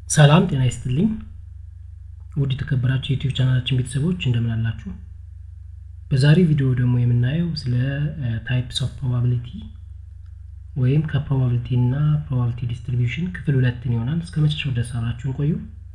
ሰላም ጤና ይስጥልኝ ውድ የተከበራችሁ የዩቲዩብ ቻናላችን ቤተሰቦች እንደምን አላችሁ በዛሬ ቪዲዮ ደግሞ የምናየው ስለ ታይፕስ ኦፍ ፕሮባቢሊቲ ወይም ከፕሮባቢሊቲ እና ፕሮባቢሊቲ ዲስትሪቢዩሽን ክፍል ሁለትን ይሆናል እስከ መጨረሻው ድረስ አብራችሁን ቆዩ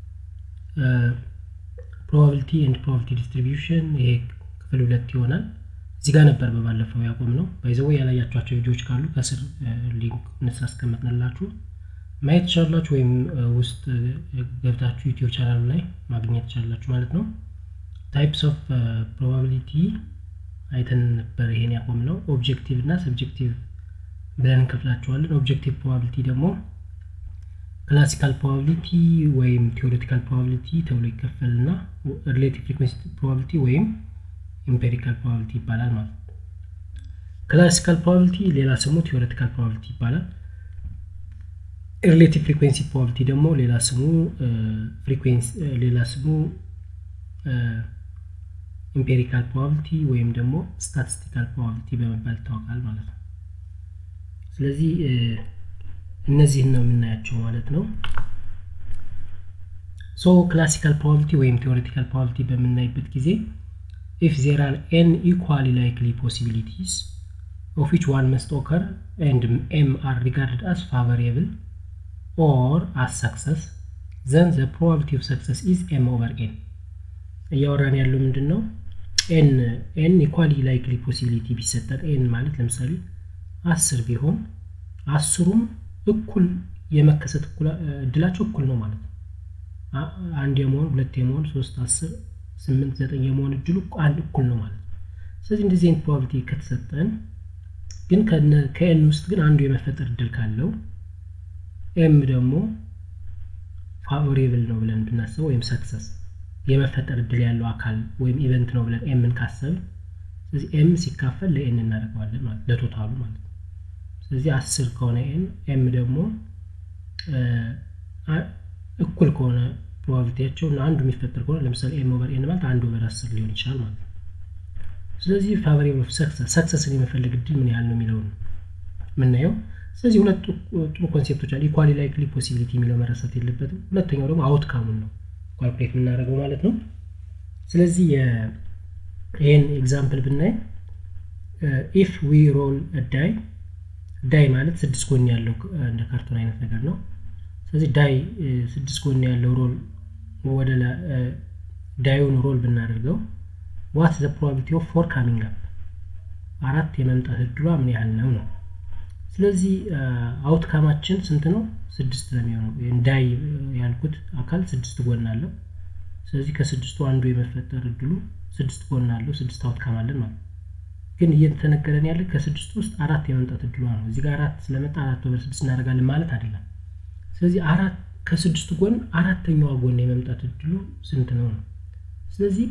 ፕሮባቢሊቲ ኤንድ ፕሮባቢሊቲ ዲስትሪቢዩሽን ይሄ ክፍል ሁለት ይሆናል እዚህ ጋር ነበር በባለፈው ያቆም ነው ባይዘው ያላያቸኋቸው ቪዲዮዎች ካሉ ከስር ሊንክ እንሳስቀምጥንላችሁ ማየት ትችላላችሁ ወይም ውስጥ ገብታችሁ ዩቲዩብ ቻናሉ ላይ ማግኘት ትችላላችሁ ማለት ነው ታይፕስ ኦፍ ፕሮባቢሊቲ አይተን ነበር ይሄን ያቆም ነው ኦብጀክቲቭ እና ሰብጀክቲቭ ብለን እንከፍላቸዋለን ኦብጀክቲቭ ፕሮባቢሊቲ ደግሞ ክላሲካል ፕሮባቢሊቲ ወይም ቴዎሬቲካል ፕሮባቢሊቲ ተብሎ ይከፈልና ሪሌቲቭ ፍሪኩንሲ ፕሮባቢሊቲ ወይም ኢምፔሪካል ፕሮባቢሊቲ ይባላል ማለት ነው ክላሲካል ፕሮባቢሊቲ ሌላ ስሙ ቴዎሬቲካል ፕሮባቢሊቲ ይባላል ሪሌቲቭ ፍሪኩንሲ ፕሮባቢሊቲ ደግሞ ሌላ ስሙ ፍሪኩንሲ ሌላ ስሙ ኢምፔሪካል ፕሮባቢሊቲ ወይም ደግሞ ስታቲስቲካል ፕሮባቢሊቲ በመባል ይታወቃል ማለት ነው ስለዚህ እነዚህን ነው የምናያቸው ማለት ነው ሶ ክላሲካል ፕሮባቢሊቲ ወይም ቴዎሬቲካል ፕሮባቢሊቲ በምናይበት ጊዜ if there are n equally likely possibilities of which one must occur and m are regarded as favorable or as success then the probability of success is m over n እያወራን ያለው ምንድን ነው ኤን ኤን ኢኳሊ ላይክሊ ፖሲቢሊቲ ቢሰጠን ኤን ማለት ለምሳሌ አስር ቢሆን አስሩም እኩል የመከሰት እድላቸው እኩል ነው ማለት ነው አንድ የመሆን ሁለት የመሆን ሶስት አስር ስምንት ዘጠኝ የመሆን እድሉ አንድ እኩል ነው ማለት ነው ስለዚህ እንደዚህ አይነት ፕሮባቢሊቲ ከተሰጠን ግን ከኤን ውስጥ ግን አንዱ የመፈጠር እድል ካለው ኤም ደግሞ ፋቮሬብል ነው ብለን ብናስበው ወይም ሰክሰስ የመፈጠር እድል ያለው አካል ወይም ኢቨንት ነው ብለን ኤምን ካሰብ ስለዚህ ኤም ሲካፈል ለኤን እናደርገዋለን ማለት ለቶታሉ ማለት ነው ስለዚህ አስር ከሆነ ኤን ኤም ደግሞ እኩል ከሆነ ፕሮባቢሊቲያቸው እና አንዱ የሚፈጠር ከሆነ ለምሳሌ ኤም ኦቨር ኤን ማለት አንድ ኦቨር አስር ሊሆን ይችላል ማለት ነው ስለዚህ ፋቨሬብል ኦፍ ሰክሰስ ሰክሰስን የመፈለግ እድል ምን ያህል ነው የሚለው ነው የምናየው ስለዚህ ሁለት ጥሩ ኮንሴፕቶች አሉ ኢኳሊ ላይክሊ ፖሲቢሊቲ የሚለው መረሳት የለበትም ሁለተኛው ደግሞ አውትካሙን ነው ኳልኩሌት የምናደርገው ማለት ነው ስለዚህ ይህን ኤግዛምፕል ብናይ ኢፍ ዊ ሮል ዳይ ዳይ ማለት ስድስት ጎን ያለው እንደ ካርቶን አይነት ነገር ነው ስለዚህ ዳይ ስድስት ጎን ያለው ሮል ወደ ዳዩን ሮል ብናደርገው ዋት ዘ ፕሮባቢሊቲ ኦፍ ፎር ካሚንግ አፕ አራት የመምጣት እድሏ ምን ያህል ነው ነው ስለዚህ አውትካማችን ስንት ነው ስድስት ነው የሚሆነው ዳይ ያልኩት አካል ስድስት ጎን አለው ስለዚህ ከስድስቱ አንዱ የመፈጠር እድሉ ስድስት ጎን አለው ስድስት አውትካም አለን ማለት ግን እየተነገረን ያለ ከስድስቱ ውስጥ አራት የመምጣት እድሏ ነው እዚህ ጋር አራት ስለመጣ አራት ወደ ስድስት እናደርጋለን ማለት አይደለም ስለዚህ አራት ከስድስቱ ጎን አራተኛዋ ጎን የመምጣት እድሉ ስንት ነው ነው ስለዚህ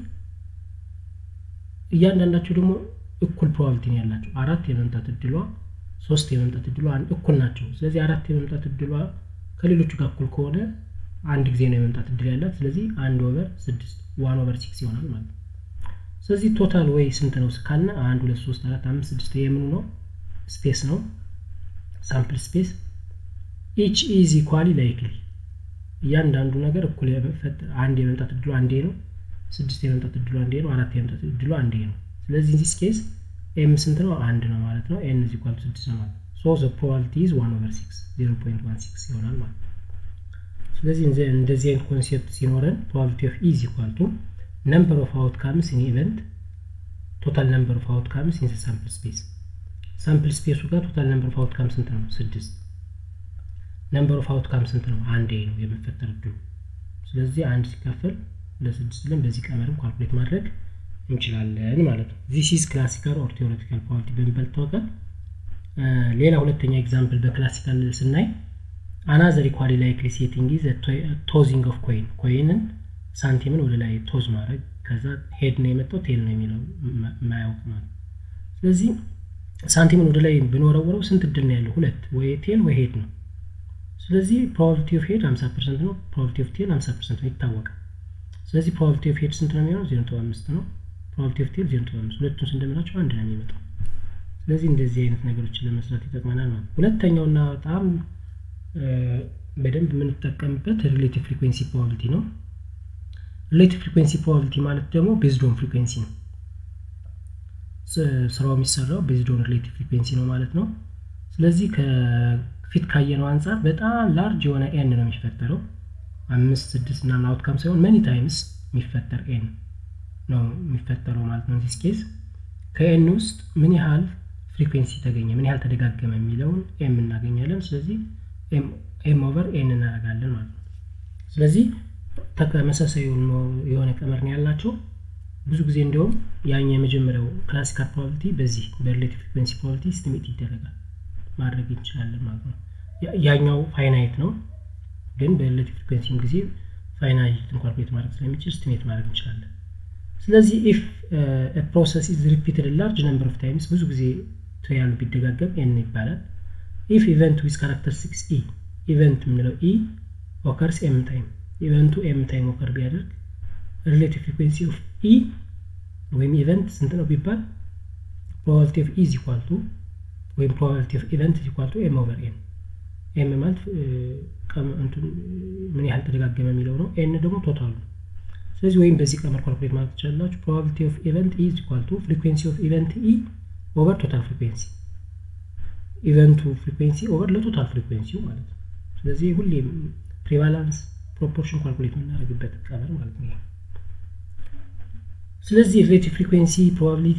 እያንዳንዳቸው ደግሞ እኩል ፕሮባቢሊቲ ነው ያላቸው አራት የመምጣት እድሏ ሶስት የመምጣት እድሏ እኩል ናቸው ስለዚህ አራት የመምጣት እድሏ ከሌሎቹ ጋር እኩል ከሆነ አንድ ጊዜ ነው የመምጣት እድል ያላት ስለዚህ አንድ ኦቨር ስድስት ዋን ኦቨር ሲክስ ይሆናል ማለት ነው ስለዚህ ቶታል ወይ ስንት ነው ካልና አንድ ሁለት ሶስት አራት አምስት ስድስት የምኑ ነው ስፔስ ነው ሳምፕል ስፔስ ኢች ኢዝ ኢኳሊ ላይክሊ እያንዳንዱ ነገር እኩል አንድ የመምጣት እድሉ አንዴ ነው ስድስት የመምጣት እድሉ አንዴ ነው አራት የመምጣት እድሉ አንዴ ነው ስለዚህ ዚስ ኬስ ኤም ስንት ነው አንድ ነው ማለት ነው ኤን ኢኳል ስድስት ነው ማለት ሶ ዘ ፕሮባቢሊቲ ኢዝ ዋን ኦቨር ሲክስ ዜሮ ፖይንት ዋን ሲክስ ይሆናል ማለት ነው ስለዚህ እንደዚህ አይነት ኮንሴፕት ሲኖረን ፕሮባቢሊቲ ኦፍ ኢዝ ኢኳል ቱ ነምበር ኦፍ አውትካምስ ኢን ኢቨንት ቶታል ነምበር ኦፍ አውትካምስ ኢን ሳምፕል ስፔስ ሳምፕል ስፔሱ ጋር ቶታል ነምበር ኦፍ አውትካም ስንት ነው ስድስት ነምበር ኦፍ አውትካም ስንት ነው አንዴ ነው የመፈጠር እድሉ ስለዚህ አንድ ሲካፈል ለስድስት ብለን በዚህ ቀመርም ካልኩሌት ማድረግ እንችላለን ማለት ነው ዚስ ኢዝ ክላሲካል ኦር ቴዎሬቲካል ፕሮባቢሊቲ በሚባል ይታወቃል ሌላ ሁለተኛ ኤግዛምፕል በክላሲካል ስናይ አናዘር ኢኳሊ ላይክሊ ሴቲንግ ኢዝ ቶዚንግ ኦፍ ኮይን ኮይንን ሳንቲምን ወደ ላይ ቶዝ ማድረግ ከዛ ሄድ ነው የመጣው ቴል ነው የሚለው ማያውቅ ማለት ስለዚህ ሳንቲምን ወደ ላይ ብንወረውረው ስንት እድል ነው ያለው ሁለት ወይ ቴል ወይ ሄድ ነው ስለዚህ ፕሮባቢሊቲ ኦፍ ሄድ 50 ፐርሰንት ነው ፕሮባቢሊቲ ኦፍ ቴል 50 ፐርሰንት ነው ይታወቃል ስለዚህ ፕሮባቢሊቲ ኦፍ ሄድ ስንት ነው የሚሆነው ዜሮ ነጥብ አምስት ነው ፕሮባቢሊቲ ኦፍ ቴል ዜሮ ነጥብ አምስት ሁለቱን ስንደምራቸው አንድ ነው የሚመጣው ስለዚህ እንደዚህ አይነት ነገሮችን ለመስራት ይጠቅመናል ማለት ሁለተኛውና በጣም በደንብ የምንጠቀምበት ሪሌቲቭ ፍሪኩዌንሲ ፕሮባቢሊቲ ነው። ሪሌቲቭ ፍሪኩዌንሲ ፕሮባቢሊቲ ማለት ደግሞ ቤዝዶን ፍሪኩዌንሲ ነው። ስራው የሚሰራው ቤዝዶን ሪሌቲቭ ፍሪኩዌንሲ ነው ማለት ነው። ስለዚህ ከፊት ካየነው አንጻር በጣም ላርጅ የሆነ ኤን ነው የሚፈጠረው አምስት ስድስት ምናምን አውትካም ሳይሆን መኒ ታይምስ የሚፈጠር ኤን ነው የሚፈጠረው ማለት ነው። ዚስ ኬዝ ከኤን ውስጥ ምን ያህል ፍሪኩዌንሲ ተገኘ፣ ምን ያህል ተደጋገመ የሚለውን ኤም እናገኛለን። ስለዚህ ኤም ኦቨር ኤን እናደርጋለን ማለት ነው። ስለዚህ ተመሳሳይ የሆነ ቀመር ነው ያላቸው። ብዙ ጊዜ እንዲሁም ያኛ የመጀመሪያው ክላሲካል ፕሮባቢሊቲ በዚህ በሪሌቲቭ ፍሪኩዌንሲ ፕሮባቢሊቲ ስቲሜት ይደረጋል ማድረግ እንችላለን ማለት ነው። ያኛው ፋይናይት ነው፣ ግን በሪሌቲቭ ፍሪኩዌንሲም ጊዜ ፋይናይት ኢንኮርፖሬት ማድረግ ስለሚችል ስቲሜት ማድረግ እንችላለን። ስለዚህ ኢፍ ፕሮሰስ ኢዝ ሪፒትድ ላርጅ ነምበር ኦፍ ታይምስ ብዙ ጊዜ ትሪያሉ ቢደጋገም ኤን ይባላል። ኢፍ ኢቨንት ዊዝ ካራክተሪስቲክስ ኢ ኢቨንት የምንለው ኢ ኦከርስ ኤም ታይም ኢቨንቱ ኤም ታይም ኦከር ቢያደርግ ሪሌቲቭ ፍሪኩዌንሲ ኦፍ ኢ ወይም ኢቨንት ስንት ነው ቢባል ፕሮባቢሊቲ ኦፍ ኢ ኢዝ ኢኳል ቱ ወይም ፕሮባቢሊቲ ኦፍ ኢቨንት ኢዝ ኢኳል ቱ ኤም ኦቨር ኤን ኤም ማለት ምን ያህል ተደጋገመ የሚለው ነው። ኤን ደግሞ ቶታሉ ነው። ስለዚህ ወይም በዚህ ቀመር ካልኩሌት ማለት ትችላላችሁ። ፕሮባቢሊቲ ኦፍ ኢቨንት ኢ ኢዝ ኢኳል ቱ ፍሪኩዌንሲ ኦፍ ኢቨንት ኢ ኦቨር ቶታል ፍሪኩዌንሲ ኢቨንቱ ፍሪኩዌንሲ ኦቨር ለቶታል ፍሪኩዌንሲው ማለት ነው። ስለዚህ ሁሌም ፕሪቫላንስ ፕሮፖርሽን ካልኩሌት የምናደርግበት ቀመር ማለት ነው። ስለዚህ ሪሌቲቭ ፍሪኩዌንሲ ፕሮባቢሊቲ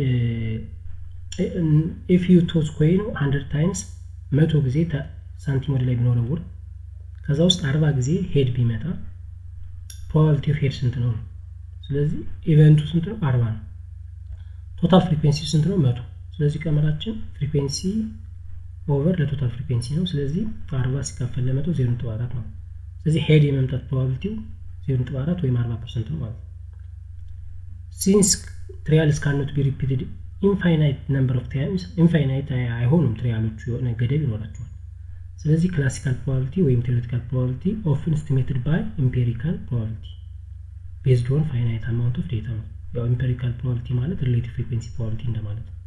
ኢፍ ዩ ቶዝ ኮይን ሀንድረድ ታይምስ መቶ ጊዜ ሳንቲም ወደ ላይ ቢኖረውር ከዛ ውስጥ አርባ ጊዜ ሄድ ቢመጣ ፕሮባቢሊቲ ኦፍ ሄድ ስንት ነው? ስለዚህ ኢቨንቱ ስንት ነው? አርባ ነው። ቶታል ፍሪኩዌንሲ ስንት ነው? መቶ ስለዚህ ቀመራችን ፍሪኩዌንሲ ኦቨር ለቶታል ፍሪኩዌንሲ ነው። ስለዚህ አርባ ሲካፈል ለመቶ ዜሮ ነጥብ አራት ነው። ስለዚህ ሄድ የመምጣት ፕሮባቢሊቲው ዜሮ ነጥብ አራት ወይም አርባ ፐርሰንት ነው ማለት ነው። ሲንስ ትሪያልስ ካኖት ቢ ሪፒትድ ኢንፋይናይት ነምበር ኦፍ ታይምስ ኢንፋይናይት አይሆኑም ትሪያሎቹ የሆነ ገደብ ይኖራቸዋል። ስለዚህ ክላሲካል ፕሮባቢሊቲ ወይም ቴዎሬቲካል ፕሮባቢሊቲ ኦፍን ስቲሜትድ ባይ ኢምፔሪካል ፕሮባቢሊቲ ቤዝድ ኦን ፋይናይት አማውንት ኦፍ ዴታ ነው። ያው ኢምፔሪካል ፕሮባቢሊቲ ማለት ሪሌቲቭ ፍሪኩዌንሲ ፕሮባቢሊቲ እንደማለት ነው።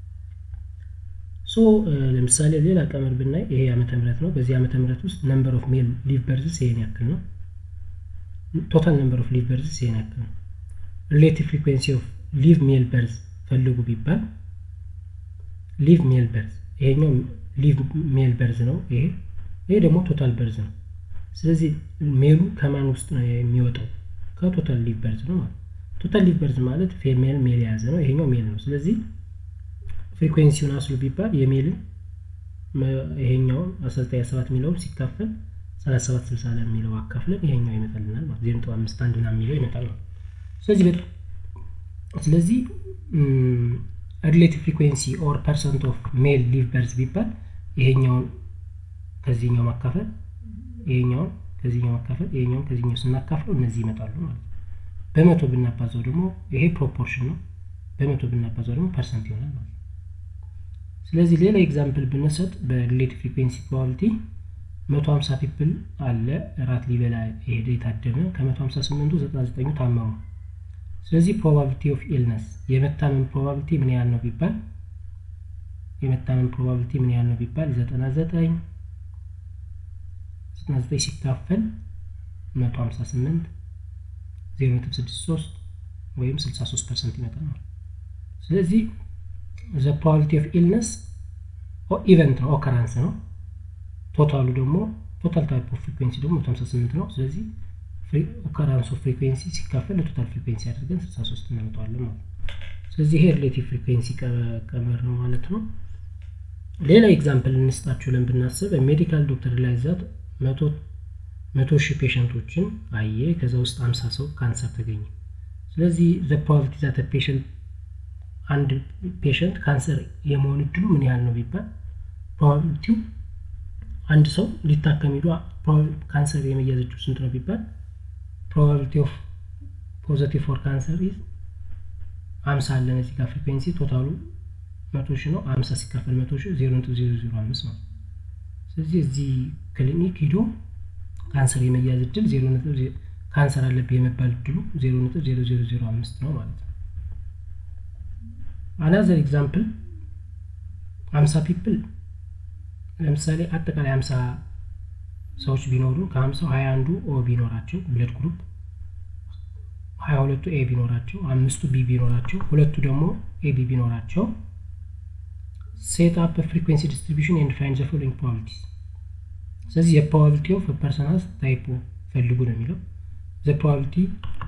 ሶ ለምሳሌ ሌላ ቀመር ብናይ ይሄ ዓመተ ምህረት ነው። በዚህ ዓመተ ምህረት ውስጥ ነምበር ኦፍ ሜል ሊቭ በርዝስ ይሄን ያክል ነው። ቶታል ነምበር ኦፍ ሊቭ በርዝስ ይሄን ያክል ነው። ሪሌቲቭ ፍሪኩዌንሲ ኦፍ ሊቭ ሜል በርዝ ፈልጉ ቢባል ሊቭ ሜል በርዝ ይሄኛው ሊቭ ሜል በርዝ ነው። ይሄ ይሄ ደግሞ ቶታል በርዝ ነው። ስለዚህ ሜሉ ከማን ውስጥ ነው የሚወጣው? ከቶታል ሊቭ በርዝ ነው ማለት ቶታል ሊቭ በርዝ ማለት ፌሜል ሜል የያዘ ነው። ይሄኛው ሜል ነው። ስለዚህ ፍሪኩዌንሲውን አስሉ ቢባል የሜልን ይሄኛውን 1927 የሚለውን ሲካፈል 37 60 ለሚለው አካፍለን ይሄኛው ይመጣልናል ማለት ዜሮ ነጥብ አምስት አንድ ምናምን የሚለው ይመጣል ማለት ስለዚህ በጣም ስለዚህ ሪሌቲቭ ፍሪኩዌንሲ ኦር ፐርሰንት ኦፍ ሜል ሊቭ በርዝ ቢባል ይሄኛውን ከዚህኛው ማካፈል ይሄኛውን ከዚህኛው ማካፈል ይሄኛውን ከዚህኛው ስናካፍለው እነዚህ ይመጣሉ ማለት ነው። በመቶ ብናባዛው ደግሞ ይሄ ፕሮፖርሽን ነው። በመቶ ብናባዛው ደግሞ ፐርሰንት ይሆናል ማለት ነው። ስለዚህ ሌላ ኤግዛምፕል ብንሰጥ በሪሌቲቭ ፍሪኩዌንሲ ፕሮባቢሊቲ መቶ ሀምሳ ፒፕል አለ እራት ሊበላ የሄደ የታደመ ከመቶ ሀምሳ ስምንቱ ዘጠና ዘጠኙ ታመሙ። ስለዚህ ፕሮባቢሊቲ ኦፍ ኢልነስ የመታመም ፕሮባቢሊቲ ምን ያህል ነው ቢባል የመታመም ፕሮባቢሊቲ ምን ያህል ነው ቢባል ዘጠና ዘጠኝ ዘጠና ዘጠኝ ሲካፈል መቶ ሀምሳ ስምንት ዜሮ ነጥብ ስድስት ሶስት ወይም ስልሳ ሶስት ፐርሰንት ይመጣል ነው። ስለዚህ ዘ ፕሮባቢሊቲ ኦፍ ኢልነስ ኢቨንት ነው ኦከራንስ ነው። ቶታሉ ደግሞ ቶታል ታይፕ ኦፍ ፍሪኩዌንሲ ደግሞ መቶ ሀምሳ ስምንት ነው። ስለዚህ ኦከራንስ ኦፍ ፍሪኩዌንሲ ሲካፈል ለቶታል ፍሪኩዌንሲ አድርገን 63 እናመጣዋለን ማለት ነው። ስለዚህ ይሄ ሪሌቲቭ ፍሪኩዌንሲ ቀመር ነው ማለት ነው። ሌላ ኤግዛምፕል እንስጣችሁ ብለን ብናስብ ሜዲካል ዶክተር ላይ ዛት መቶ ሺህ ፔሸንቶችን አየ። ከዛ ውስጥ 50 ሰው ካንሰር ተገኘ። ስለዚህ ዘ ፕሮባቢሊቲ ዛት ፔሸንት አንድ ፔሸንት ካንሰር የመሆን እድሉ ምን ያህል ነው ቢባል ፕሮባቢሊቲው አንድ ሰው ሊታከም ሄዶ ካንሰር የመያዝ እድሉ ስንት ነው ቢባል ፕሮባቢሊቲ ኦፍ ፖዘቲቭ ፎር ካንሰር ኢዝ አምሳ አለን እዚህ ጋር ፍሪኩዌንሲ ቶታሉ መቶ ሺህ ነው። አምሳ ሲካፈል መቶ ሺህ ዜሮ ነጥብ ዜሮ ዜሮ አምስት ነው። ስለዚህ እዚህ ክሊኒክ ሂዶ ካንሰር የመያዝ እድል ዜሮ ነጥብ ካንሰር አለብህ የመባል እድሉ ዜሮ ነጥብ ዜሮ ዜሮ ዜሮ አምስት ነው ማለት ነው። አናዘር ኤግዛምፕል አምሳ ፒፕል ለምሳሌ አጠቃላይ አምሳ ሰዎች ቢኖሩ ከሀምሳው ሀያ አንዱ ኦ ቢኖራቸው ብለድ ግሩፕ ሀያ ሁለቱ ኤ ቢኖራቸው አምስቱ ቢ ቢኖራቸው ሁለቱ ደግሞ ኤ ቢ ቢኖራቸው ሴት አፕ ፍሪኩንሲ ዲስትሪቢሽን ኤንድ ፋይንድ ዘ ፎሎዊንግ ፕሮባቢሊቲስ ስለዚህ የፕሮባቢሊቲ ኦፍ ፐርሰናስ ታይፕ ፈልጉ ነው የሚለው ዘ ፕሮባቢሊቲ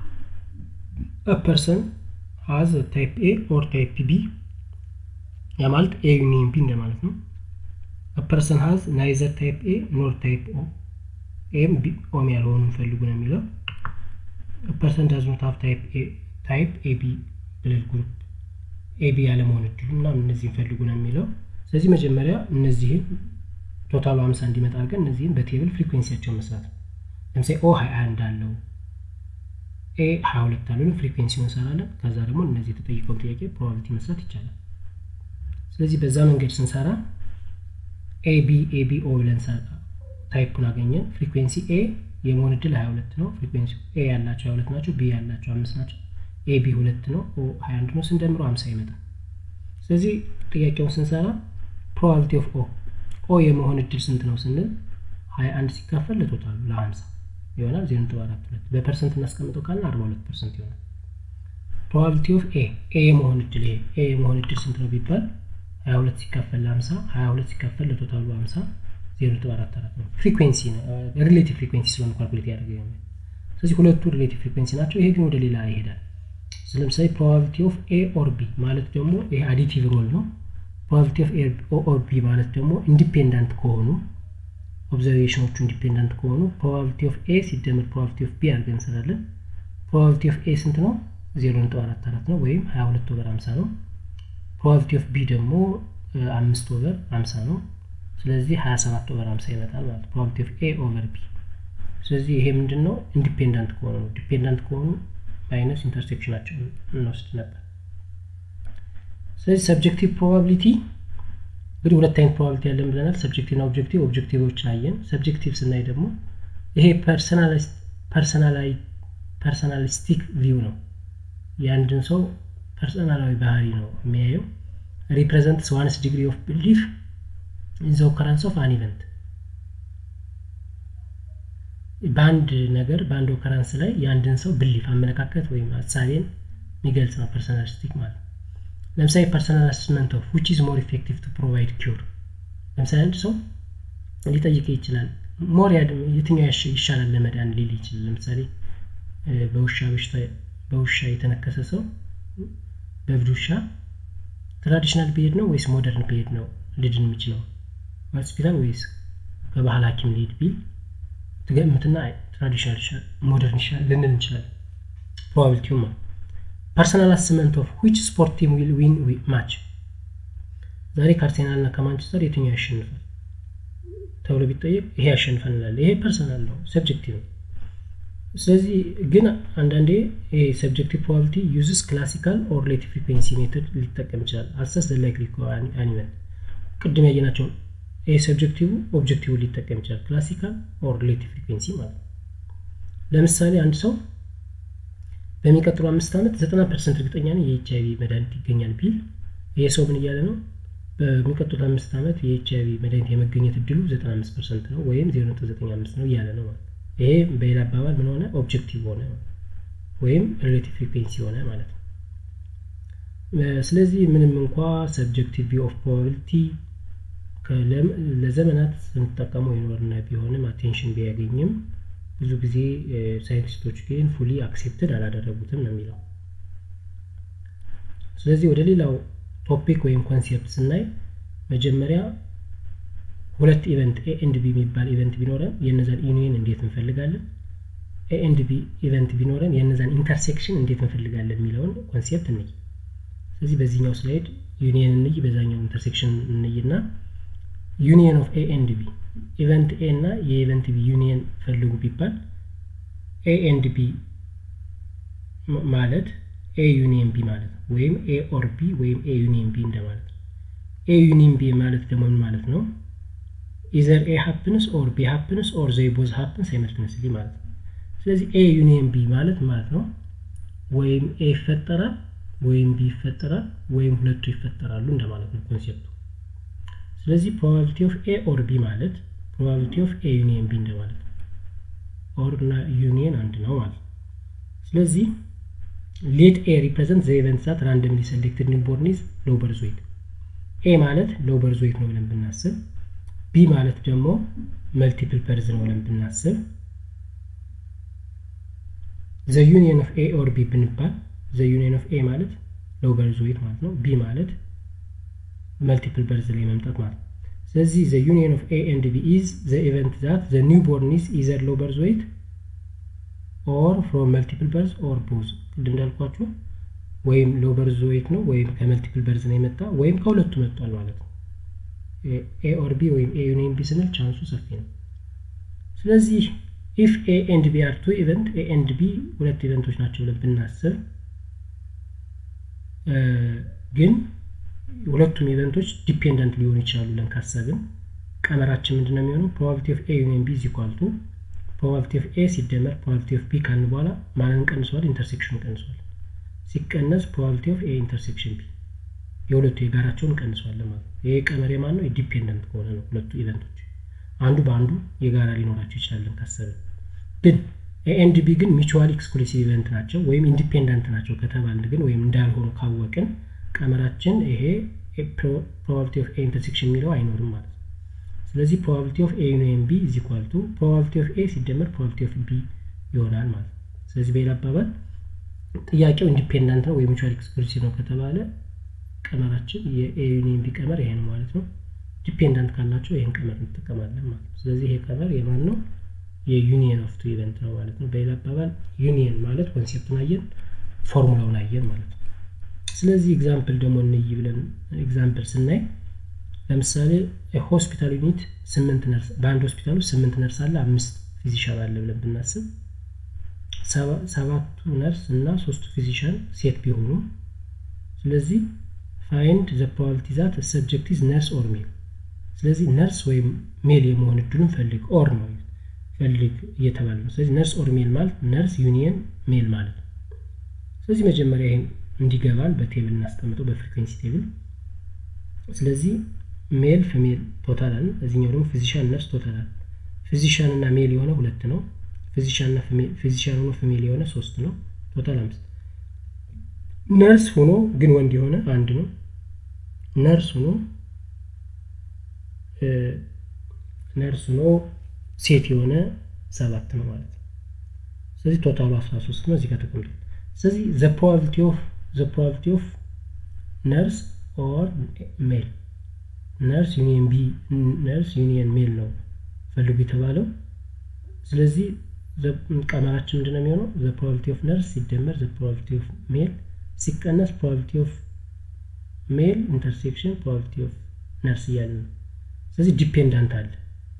ፐርሰን ሀዝ ታይፕ ኤ ኦር ታይፕ ቢ ያ ማለት ኤ ዩኒየን ቢ እንደማለት ነው ፐርሰን ሀዝ ናይዘር ታይፕ ኤ ኖር ታይፕ ኦ ኤም ኦም ያልሆኑ ፈልጉ ነው የሚለው ፐርሰን ዳዝ ኖት ሀቭ ታይፕ ኤ ቢ ብለድ ግሩፕ ኤ ቢ ያለመሆን እድሉ እና እነዚህን ፈልጉ ነው የሚለው ስለዚህ መጀመሪያ እነዚህን ቶታሉ ሀምሳ እንዲመጣ አድርገን እነዚህን በቴብል ፍሪኩዌንሲያቸውን መስራት ነው ለምሳሌ ኦ ሀያ አንድ አለው ኤ ሀያ ሁለት አለው ፍሪኩዌንሲውን እንሰራለን ከዛ ደግሞ እነዚህ የተጠይቀውን ጥያቄ ፕሮባቢሊቲ መስራት ይቻላል ስለዚህ በዛ መንገድ ስንሰራ ኤቢ ኤቢ ኦ ብለን ታይፑን አገኘን ፍሪኩዌንሲ ኤ የመሆን እድል 22 ነው ፍሪኩዌንሲ ኤ ያላቸው 22 ናቸው ቢ ያላቸው አምስት ናቸው ኤቢ ሁለት ነው ኦ 21 ነው ስንደምሮ 50 ይመጣል ስለዚህ ጥያቄውን ስንሰራ ፕሮባቢሊቲ ኦፍ ኦ ኦ የመሆን እድል ስንት ነው ስንል 21 ሲካፈል ለቶታሉ ለ50 ይሆናል 0.42 በፐርሰንት እናስቀምጠው ካልን 42 ፐርሰንት ይሆናል ፕሮባቢሊቲ ኦፍ ኤ ኤ የመሆን እድል ይሄ ኤ የመሆን እድል ስንት ነው ቢባል 22 ሲካፈል ለ50 22 ሲካፈል ለቶታሉ 50 0.44 ነው ፍሪኩዌንሲ ነው ሪሌቲቭ ፍሪኩዌንሲ ስለሆነ ካልኩሌት ያደርገ ስለዚህ ሁለቱ ሪሌቲቭ ፍሪኩዌንሲ ናቸው ይሄ ግን ወደ ሌላ ይሄዳል ለምሳሌ ፕሮባቢሊቲ ኦፍ ኤ ኦር ቢ ማለት ደግሞ ይሄ አዲቲቭ ሮል ነው ፕሮባቢሊቲ ኦፍ ኤ ኦር ቢ ማለት ደግሞ ኢንዲፔንዳንት ከሆኑ ኦብዘርቬሽኖቹ ኢንዲፔንዳንት ከሆኑ ፕሮባቢሊቲ ኦፍ ኤ ሲደመር ፕሮባቢሊቲ ኦፍ ቢ አድርገን እንሰራለን ፕሮባቢሊቲ ኦፍ ኤ ስንት ነው 0.44 ነው ወይም 22 ኦቨር 50 ነው ፕሮባቢሊቲ ኦፍ ቢ ደግሞ አምስት ኦቨር 50 ነው ስለዚህ 27 ኦቨር 50 ይመጣል ማለት ፕሮባቢሊቲ ኦፍ ኤ ኦቨር ቢ ስለዚህ ይሄ ምንድን ነው ኢንዲፔንዳንት ከሆኑ ነው ዲፔንዳንት ከሆኑ ማይነስ ኢንተርሴክሽናቸው እንወስድ ነበር ስለዚህ ሰብጀክቲቭ ፕሮባቢሊቲ እንግዲህ ሁለት አይነት ፕሮባቢሊቲ ያለን ብለናል ሰብጀክቲቭ ና ኦብጀክቲቭ ኦብጀክቲቮችን አየን ሰብጀክቲቭ ስናይ ደግሞ ይሄ ፐርሰናሊስቲክ ቪው ነው የአንድን ሰው ፐርሰናላዊ ባህሪ ነው የሚያየው ሪፕሬዘንትስ ዋንስ ዲግሪ ኦፍ ቢሊፍ ኢን ዘ ኦከራንስ ኦፍ አን ኢቨንት በአንድ ነገር በአንድ ኦከራንስ ላይ የአንድን ሰው ብሊፍ አመለካከት ወይም ሀሳቤን የሚገልጽ ነው ፐርሰናሊስቲክ ማለት ለምሳሌ ፐርሰናል አስስመንት ኦፍ ዊች ኢዝ ሞር ኢፌክቲቭ ቱ ፕሮቫይድ ኪውር ለምሳሌ አንድ ሰው ሊጠይቅ ይችላል ሞር የትኛው ይሻላል ለመዳን ሊል ይችላል ለምሳሌ በውሻ በሽታ በውሻ የተነከሰ ሰው በእብድ ውሻ ትራዲሽናል ብሄድ ነው ወይስ ሞደርን ብሄድ ነው ልድን የሚችለው ሆስፒታል ወይስ በባህል ሀኪም ሊሄድ ቢል ትገምትና ትራዲሽናል ይሻል ሞደርን ይሻል ልንል እንችላለን ፕሮባቢሊቲውም ነው ፐርሰናል አስመንት ኦፍ ዊች ስፖርት ቲም ዊል ዊን ማች ዛሬ ከአርሴናል እና ከማንቸስተር የትኛው ያሸንፋል ተብሎ ቢጠየቅ ይሄ ያሸንፋል እንላለን ይሄ ፐርሰናል ነው ሰብጀክቲቭ ነው ስለዚህ ግን አንዳንዴ ይሄ ሰብጀክቲቭ ፕሮባቢሊቲ ዩዝስ ክላሲካል ኦር ሪሌቲቭ ፍሪኩዌንሲ ሜቶድ ሊጠቀም ይችላል አሰስ ላይክሊ አኒመል ቅድም ያየናቸውን ይሄ ሰብጀክቲቭ ኦብጀክቲቭ ሊጠቀም ይችላል ክላሲካል ኦር ሪሌቲቭ ፍሪኩዌንሲ ማለት ነው ለምሳሌ አንድ ሰው በሚቀጥሉ አምስት ዓመት ዘጠና ፐርሰንት እርግጠኛ ነኝ የኤች አይቪ መድኃኒት ይገኛል ቢል ይሄ ሰው ምን እያለ ነው በሚቀጥሉት አምስት ዓመት የኤች አይቪ መድኃኒት የመገኘት እድሉ ዘጠና አምስት ፐርሰንት ነው ወይም ዜሮ ነጥብ ዘጠኝ አምስት ነው እያለ ነው ማለት ይሄ በሌላ አባባል ምን ሆነ ኦብጀክቲቭ ሆነ ወይም ሪሌቲቭ ፍሪኩዌንሲ ሆነ ማለት ነው ስለዚህ ምንም እንኳ ሰብጀክቲቭ ቪው ኦፍ ፕሮባቢሊቲ ለዘመናት ስንጠቀመው የኖርነ ቢሆንም አቴንሽን ቢያገኝም ብዙ ጊዜ ሳይንቲስቶች ግን ፉሊ አክሴፕትድ አላደረጉትም ነው የሚለው ስለዚህ ወደ ሌላው ቶፒክ ወይም ኮንሴፕት ስናይ መጀመሪያ ሁለት ኢቨንት ኤ ኤንድ ቢ የሚባል ኢቨንት ቢኖረን የነዛን ዩኒየን እንዴት እንፈልጋለን ኤ ኤንድ ቢ ኢቨንት ቢኖረን የነዛን ኢንተርሴክሽን እንዴት እንፈልጋለን የሚለውን ኮንሴፕት እንይ ስለዚህ በዚህኛው ስላይድ ዩኒየን እንይ በዛኛው ኢንተርሴክሽን እንይና ዩኒየን ኦፍ ኤ ኤንድ ቢ ኢቨንት ኤ እና የኢቨንት ቢ ዩኒየን ፈልጉ ቢባል ኤ ኤንድ ቢ ማለት ኤ ዩኒየን ቢ ማለት ነው ወይም ኤ ኦር ቢ ወይም ኤ ዩኒየን ቢ እንደማለት ነው ኤ ዩኒየን ቢ ማለት ደግሞ ምን ማለት ነው ኢዘር ኤ ሀፕንስ ኦር ቢ ሀፕንስ ኦር ዘይ ቦዝ ሀፕንስ ሳይመልትነስሊ ማለት ነው ስለዚህ ኤ ዩኒየን ቢ ማለት ማለት ነው ወይም ኤ ይፈጠራል ወይም ቢ ይፈጠራል ወይም ሁለቱ ይፈጠራሉ እንደማለት ነው ኮንሴፕቱ ስለዚህ ፕሮባቢሊቲ ኦፍ ኤ ኦር ቢ ማለት ፕሮባቢሊቲ ኦፍ ኤ ዩኒየን ቢ እንደማለት ነው። ኦር እና ዩኒየን አንድ ነው ማለት ነው። ስለዚህ ሌት ኤ ሪፕሬዘንት ዘ ኢቨንት ዛት ራንደምሊ ሴሌክትድ ኒውቦርን ኢዝ ሎው በርዝ ዌይት። ኤ ማለት ሎው በርዝ ዌይት ነው ብለን ብናስብ፣ ቢ ማለት ደግሞ መልቲፕል በርዝ ነው ብለን ብናስብ፣ ዘ ዩኒየን ኦፍ ኤ ኦር ቢ ብንባል ዘ ዩኒየን ኦፍ ኤ ማለት ሎው በርዝ ዌይት ማለት ነው። ቢ ማለት መልቲፕል በርዝ ላይ መምጣት ማለት ነው። ስለዚህ ዘ ዩኒየን ኦፍ ኤ ኤንድ ቢ ኢዝ ዘ ኢቨንት ዛት ዘ ኒውቦርን ኢዝ ኢዘር ሎው በርዝ ዌይት ኦር ፍሮም መልቲፕል በርዝ ኦር ቦዝ ቅድም እንዳልኳችሁ ወይም ሎው በርዝ ዌይት ነው ወይም ከመልቲፕል በርዝ ነው የመጣ ወይም ከሁለቱ መጥቷል ማለት ነው። ኤ ኦር ቢ ወይም ኤ ዩኒየን ቢ ስንል ቻንሱ ሰፊ ነው። ስለዚህ ኢፍ ኤ ኤንድ ቢ አር ቱ ኢቨንት ኤ ኤንድ ቢ ሁለት ኢቨንቶች ናቸው ብለን ብናስብ ግን ሁለቱም ኢቨንቶች ዲፔንደንት ሊሆኑ ይችላሉ ብለን ካሰብን ቀመራችን ምንድን ነው የሚሆነው? ፕሮባቢሊቲ ኦፍ ኤ ዩኒየን ቢ ኢዝ ኢኳል ቱ ፕሮባቢሊቲ ኦፍ ኤ ሲደመር ፕሮባቢሊቲ ኦፍ ቢ ካልን በኋላ ማንን ቀንሷል? ኢንተርሴክሽኑ ቀንሷል። ሲቀነስ ፕሮባቢሊቲ ኦፍ ኤ ኢንተርሴክሽን ቢ የሁለቱ የጋራቸውን እንቀንሷለን ማለት ነው። ይሄ ቀመር የማን ነው? ዲፔንደንት ከሆነ ነው። ሁለቱ ኢቨንቶች አንዱ በአንዱ የጋራ ሊኖራቸው ይችላለን ካሰብን። ግን ኤ ኤንድ ቢ ግን ሚቹዋሊ ኤክስክሉሲቭ ኢቨንት ናቸው ወይም ኢንዲፔንደንት ናቸው ከተባልን ግን ወይም እንዳልሆኑ ካወቅን ቀመራችን ይሄ ፕሮባቢሊቲ ኦፍ ኤ ኢንተርሴክሽን የሚለው አይኖርም ማለት ነው። ስለዚህ ፕሮባቢሊቲ ኦፍ ኤ ዩኒየን ቢ ኢዝ ኢኳል ቱ ፕሮባቢሊቲ ኦፍ ኤ ሲደመር ፕሮባቢሊቲ ኦፍ ቢ ይሆናል ማለት ነው። ስለዚህ በሌላ አባባል ጥያቄው ኢንዲፔንዳንት ነው ወይም ሚቹዋሊ ኤክስክሉሲቭ ነው ከተባለ ቀመራችን የኤ ዩኒየን ቢ ቀመር ይሄ ነው ማለት ነው። ዲፔንዳንት ካላቸው ይህን ቀመር እንጠቀማለን ማለት ነው። ስለዚህ ይሄ ቀመር የማን ነው? የዩኒየን ኦፍ ቱ ኢቨንት ነው ማለት ነው። በሌላ አባባል ዩኒየን ማለት ኮንሴፕቱን አየን፣ ፎርሙላውን አየን ማለት ነው። ስለዚህ ኤግዛምፕል ደግሞ እንይ ብለን ኤግዛምፕል ስናይ ለምሳሌ ሆስፒታል ዩኒት ስምንት ነርስ በአንድ ሆስፒታል ውስጥ ስምንት ነርስ አለ፣ አምስት ፊዚሻን አለ ብለን ብናስብ ሰባቱ ነርስ እና ሶስቱ ፊዚሻን ሴት ቢሆኑ ስለዚህ ፋይንድ ዘ ፕሮባቢሊቲ ዛት ሰብጀክት ኢዝ ነርስ ኦር ሜል። ስለዚህ ነርስ ወይም ሜል የመሆን እድሉን ፈልግ ኦር ነው ፈልግ እየተባለ ነው። ስለዚህ ነርስ ኦር ሜል ማለት ነርስ ዩኒየን ሜል ማለት ነው። ስለዚህ መጀመሪያ ይህን እንዲገባን በቴብል እናስቀምጠው በፍሪኩዌንሲ ቴብል። ስለዚህ ሜል ፊሜል ቶታል አለ። እዚህኛው ደግሞ ፊዚሻን ነርስ ቶታል አለ። ፊዚሻን እና ሜል የሆነ ሁለት ነው። ፊዚሻን እና ፊዚሻን ሆኖ ፊሜል የሆነ ሶስት ነው። ቶታል አምስት። ነርስ ሆኖ ግን ወንድ የሆነ አንድ ነው። ነርስ ሆኖ ነርስ ሆኖ ሴት የሆነ ሰባት ነው ማለት ነው። ስለዚህ ቶታሉ 13 ነው እዚህ ጋር ተቀምጧል። ስለዚህ ዘ ፕሮባቢሊቲ ኦፍ ዘ ፕሮባቢሊቲ ኦፍ ነርስ ኦር ሜል ነርስ ዩኒየን ቢ ነርስ ዩኒየን ሜል ነው ፈልጉ የተባለው። ስለዚህ ቀመራችን ምንድን ነው የሚሆነው? ዘ ፕሮባቢሊቲ ኦፍ ነርስ ሲደመር ዘ ፕሮባቢሊቲ ኦፍ ሜል ሲቀነስ ፕሮባቢሊቲ ኦፍ ሜል ኢንተርሴክሽን ፕሮባቢሊቲ ኦፍ ነርስ እያለ ነው። ስለዚህ ዲፔንዳንት አለ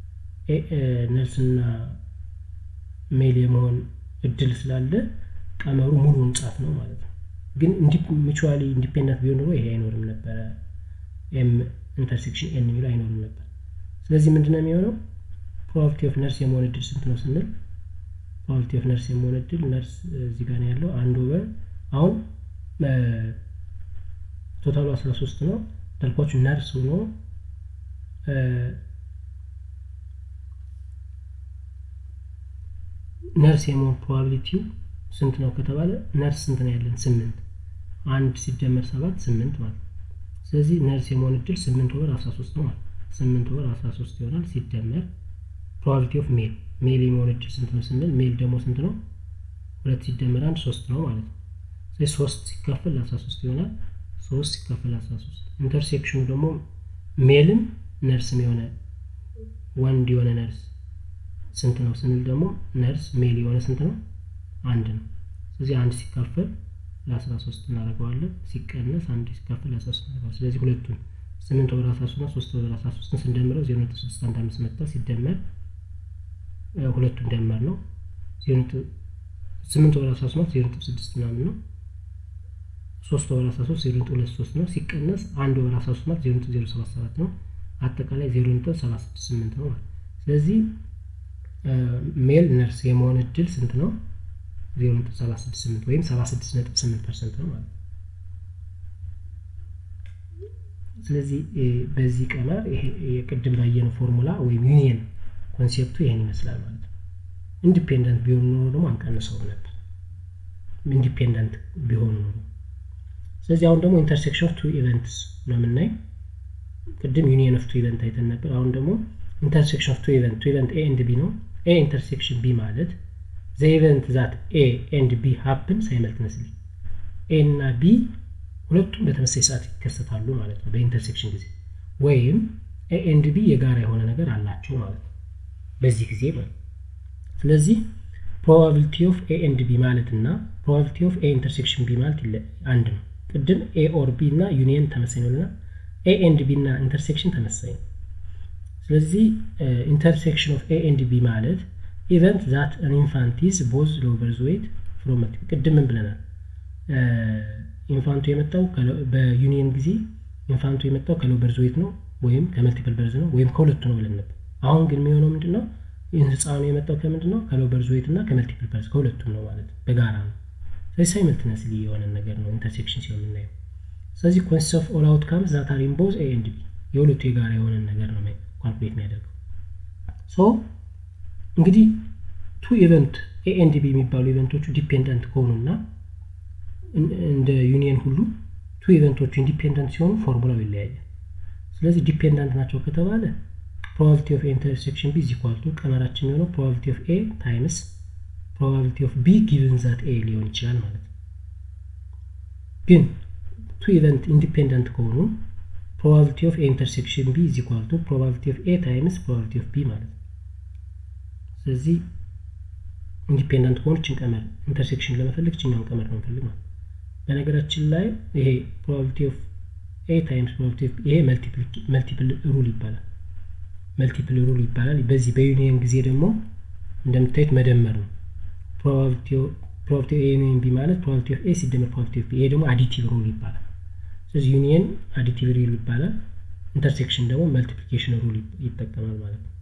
ነርስና ሜል የመሆን እድል ስላለ ቀመሩ ሙሉውን ጻፍ ነው ማለት ነው። ግን ሚቹዋሊ ኢንዲፔንዳንት ቢሆን ኖሮ ይሄ አይኖርም ነበረ። ኤም ኢንተርሴክሽን ኤን የሚለው አይኖርም ነበር። ስለዚህ ምንድን ነው የሚሆነው? ፕሮባቢሊቲ ኦፍ ነርስ የመሆን እድል ስንት ነው ስንል ፕሮባቢሊቲ ኦፍ ነርስ የመሆን እድል ነርስ እዚህ ጋር ነው ያለው አንድ ኦቨር አሁን ቶታሉ 13 ነው እንዳልኳችሁ ነርስ ሆኖ ነርስ የመሆን ፕሮባቢሊቲው ስንት ነው ከተባለ ነርስ ስንት ነው ያለን? ስምንት አንድ ሲደመር ሰባት ስምንት ማለት ነው። ስለዚህ ነርስ የመሆን እድል ስምንት ኦቨር አስራ ሶስት ነው ማለት ስምንት ኦቨር አስራ ሶስት ይሆናል። ሲደመር ፕሮባቢሊቲ ኦፍ ሜል ሜል የመሆን እድል ስንት ነው ስንል ሜል ደግሞ ስንት ነው? ሁለት ሲደመር አንድ ሶስት ነው ማለት ነው። ስለዚህ ሶስት ሲካፈል አስራ ሶስት ይሆናል። ሶስት ሲካፈል አስራ ሶስት ኢንተርሴክሽኑ ደግሞ ሜልም ነርስም የሆነ ወንድ የሆነ ነርስ ስንት ነው ስንል ደግሞ ነርስ ሜል የሆነ ስንት ነው? አንድ ነው። ስለዚህ አንድ ሲካፈል ለአስራ ሶስት እናደርገዋለን። ሲቀነስ አንድ ሲካፈል ለአስራ ሶስት እናደርገዋለን። ስለዚህ ሁለቱን ስምንት ወር አስራ ሶስት እና ሶስት ወር አስራ ሶስትን ስንደምረው ዜሮ ነጥብ ስድስት አንድ አምስት መጣ። ሲደመር ሁለቱን ደመር ነው ስምንት ወር አስራ ሶስት ዜሮ ነጥብ ስድስት ምናምን ነው። ሶስት ወር አስራ ሶስት ዜሮ ነጥብ ሁለት ሶስት ነው። ሲቀነስ አንድ ወር አስራ ሶስት ማለት ዜሮ ነጥብ ዜሮ ሰባት ሰባት ነው። አጠቃላይ ዜሮ ነጥብ ሰባት ስድስት ስምንት ነው ማለት ስለዚህ ሜል ነርስ የመሆን እድል ስንት ነው? ዜሮ ነጥብ ሰባት ስድስት ስምንት ወይም ሰባ ስድስት ነጥብ ስምንት ፐርሰንት ነው ማለት ነው። ስለዚህ በዚህ ቀመር ይሄ የቅድም ባየነው ፎርሙላ ወይም ዩኒየን ኮንሴፕቱ ይህን ይመስላል ማለት ነው። ኢንዲፔንደንት ቢሆኑ ኖሮ ደግሞ አንቀንሰው ነበር፣ ኢንዲፔንደንት ቢሆኑ ኖሮ። ስለዚህ አሁን ደግሞ ኢንተርሴክሽን ኦፍ ቱ ኢቨንትስ ነው የምናይ። ቅድም ዩኒየን ኦፍ ቱ ኢቨንት አይተን ነበር። አሁን ደግሞ ኢንተርሴክሽን ኦፍ ቱ ኢቨንት ቱ ኢቨንት ኤ ኤንድ ቢ ነው። ኤ ኢንተርሴክሽን ቢ ማለት ዘ ኢቨንት ዛት ኤ ኤንድ ቢ ሀፕን ሳይመልትነስሊ ኤ እና ቢ ሁለቱም በተመሳሳይ ሰዓት ይከሰታሉ ማለት ነው በኢንተርሴክሽን ጊዜ ወይም ኤ ኤንድ ቢ የጋራ የሆነ ነገር አላቸው ማለት ነው በዚህ ጊዜ ማለት ስለዚህ ፕሮባቢሊቲ ኦፍ ኤ ኤንድ ቢ ማለት እና ፕሮባቢሊቲ ኦፍ ኤ ኢንተርሴክሽን ቢ ማለት አንድ ነው ቅድም ኤ ኦር ቢ እና ዩኒየን ተመሳይ ነው እና ኤ ኤንድ ቢ እና ኢንተርሴክሽን ተመሳይ ነው ስለዚህ ኢንተርሴክሽን ኦፍ ኤ ኤንድ ቢ ማለት ኢቨንት ዛት አን ኢንፋንት ኢዝ ቦዝ ሎው በርዝ ዌይት ፍሮም ቅድም ምን ብለናል ኢንፋንቱ የመጣው በዩኒየን ጊዜ ኢንፋንቱ የመጣው ከሎው በርዝ ዌይት ነው ወይም ከመልቲፕል በርዝ ነው ወይም ከሁለቱ ነው ብለን ነበር አሁን ግን የሚሆነው ምንድን ነው ህፃኑ የመጣው ከምንድን ነው ከሎው በርዝ ዌይት እና ከመልቲፕል በርዝ ከሁለቱም ነው ማለት በጋራ ነው ስለዚህ ሳይመልትነስሊ የሆነ ነገር ነው ኢንተርሴክሽን ሲሆን የምናየው ስለዚህ ኮንሲስት ኦፍ ኦል አውትካምስ ዛት አር ኢን ቦዝ ኤ ኤንድ ቢ የሁለቱ የጋራ የሆነን ነገር ነው ካልኩሌት የሚያደርገው ሶ እንግዲህ ቱ ኢቨንት ኤ ኤንድ ቢ የሚባሉ ኢቨንቶቹ ዲፔንደንት ከሆኑና እንደ ዩኒየን ሁሉ ቱ ኢቨንቶቹ ኢንዲፔንደንት ሲሆኑ ፎርሙላው ይለያያል ስለዚህ ዲፔንደንት ናቸው ከተባለ ፕሮባቢሊቲ ኦፍ ኢንተርሴክሽን ቢ ኢኳል ቱ ቀመራችን የሚሆነው ፕሮባቢሊቲ ኦፍ ኤ ታይምስ ፕሮባቢሊቲ ኦፍ ቢ ጊቭን ዛት ኤ ሊሆን ይችላል ማለት ነው ግን ቱ ኢቨንት ኢንዲፔንደንት ከሆኑ ፕሮባቢሊቲ ኦፍ ኤ ኢንተርሴክሽን ቢ ኢዝ ኢኳል ቱ ፕሮባቢሊቲ ኦፍ ኤ ታይምስ ፕሮባቢሊቲ ኦፍ ቢ ማለት ነው ስለዚህ ኢንዲፔንደንት ከሆኑ ችን ቀመር ኢንተርሴክሽን ለመፈለግ ችኛውን ቀመር ነው እንፈልግ ማለት በነገራችን ላይ ይሄ ፕሮባቢሊቲ ኦፍ ኤ ታይምስ ፕሮባቢሊቲ ኦፍ ይሄ መልቲፕል ሩል ይባላል መልቲፕል ሩል ይባላል በዚህ በዩኒየን ጊዜ ደግሞ እንደምታዩት መደመር ነው ፕሮባቢሊቲ ኦፍ ኤ ዩኒየን ቢ ማለት ፕሮባቢሊቲ ኦፍ ኤ ሲደመር ፕሮባቢሊቲ ኦፍ ቢ ይሄ ደግሞ አዲቲቭ ሩል ይባላል ስለዚህ ዩኒየን አዲቲቭ ሩል ይባላል ኢንተርሴክሽን ደግሞ መልቲፕሊኬሽን ሩል ይጠቀማል ማለት ነው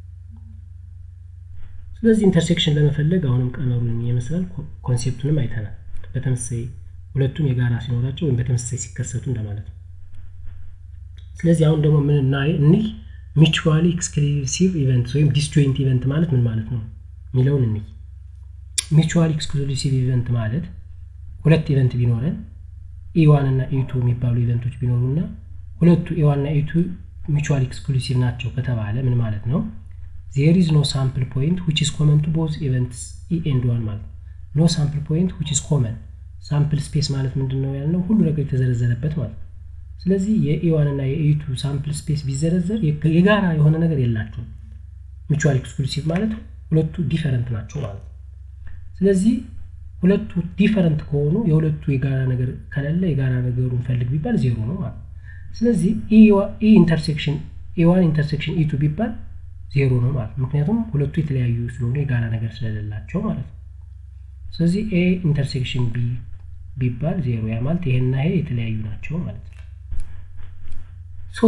ስለዚህ ኢንተርሴክሽን ለመፈለግ አሁንም ቀመሩን ይመስላል ኮንሴፕቱንም አይተናል በተመሳሳይ ሁለቱም የጋራ ሲኖራቸው ወይም በተመሳሳይ ሲከሰቱ እንደማለት ነው ስለዚህ አሁን ደግሞ ምን እናይ እኒህ ሚቹዋሊ ኤክስክሉሲቭ ኢቨንት ወይም ዲስጆይንት ኢቨንት ማለት ምን ማለት ነው የሚለውን እንይ ሚቹዋሊ ኤክስክሉሲቭ ኢቨንት ማለት ሁለት ኢቨንት ቢኖረን ኢዋን እና ኢቱ የሚባሉ ኢቨንቶች ቢኖሩና ሁለቱ ኢዋን እና ኢቱ ሚቹዋሊ ኤክስክሉሲቭ ናቸው ከተባለ ምን ማለት ነው ዜር ኢዝ ኖ ሳምፕል ፖይንት ዊች ኢዝ ኮመን ቱ ቦዝ ኢቨንትስ ኢ ኤንድ ዋን ማለት ኖ ሳምፕል ፖይንት ዊች ኢዝ ኮመን ሳምፕል ስፔስ ማለት ምንድን ነው ያልነው ሁሉ ነገር የተዘረዘረበት ማለት ስለዚህ የኢዋን እና የኢቱ ሳምፕል ስፔስ ቢዘረዘር የጋራ የሆነ ነገር የላቸውም ሚቹዋል ኤክስክሉሲቭ ማለት ሁለቱ ዲፈረንት ናቸው ማለት ነው ስለዚህ ሁለቱ ዲፈረንት ከሆኑ የሁለቱ የጋራ ነገር ከሌለ የጋራ ነገሩን ፈልግ ቢባል ዜሮ ነው ማለት ስለዚህ ኢ ኢንተርሴክሽን ኢዋን ኢንተርሴክሽን ኢቱ ቢባል ዜሮ ነው ማለት ምክንያቱም ሁለቱ የተለያዩ ስለሆኑ የጋራ ነገር ስለሌላቸው ማለት ነው ስለዚህ ኤ ኢንተርሴክሽን ቢ ቢባል ዜሮ ያ ማለት ይሄና ይሄ የተለያዩ ናቸው ማለት ነው ሶ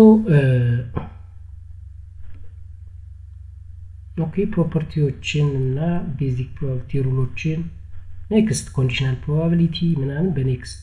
ኦኬ ፕሮፐርቲዎችን እና ቤዚክ ፕሮባቢሊቲ ሩሎችን ኔክስት ኮንዲሽናል ፕሮባቢሊቲ ምናምን በኔክስት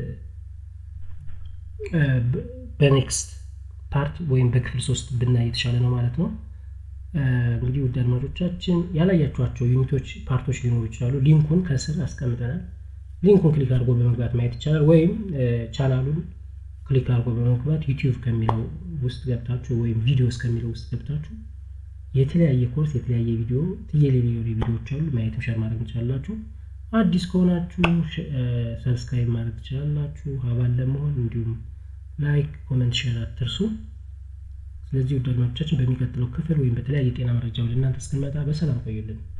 በኔክስት ፓርት ወይም በክፍል ሶስት ብናይ የተሻለ ነው ማለት ነው እንግዲህ ውድ አድማጮቻችን ያላያችኋቸው ዩኒቶች ፓርቶች ሊኖሩ ይችላሉ ሊንኩን ከስር አስቀምጠናል ሊንኩን ክሊክ አድርጎ በመግባት ማየት ይቻላል ወይም ቻናሉን ክሊክ አድርጎ በመግባት ዩቲዩብ ከሚለው ውስጥ ገብታችሁ ወይም ቪዲዮስ ከሚለው ውስጥ ገብታችሁ የተለያየ ኮርስ የተለያየ ቪዲዮ ትየሌሌ ቪዲዮዎች አሉ ማየትም ሸር ማድረግ ትችላላችሁ አዲስ ከሆናችሁ ሰብስክራይብ ማድረግ ትችላላችሁ ሀባል ለመሆን እንዲሁም ላይክ ኮመንት ሼር አትርሱ ስለዚህ ውድ አድማጮቻችን በሚቀጥለው ክፍል ወይም በተለያየ የጤና መረጃ ወደ እናንተ እስክንመጣ በሰላም ቆዩልን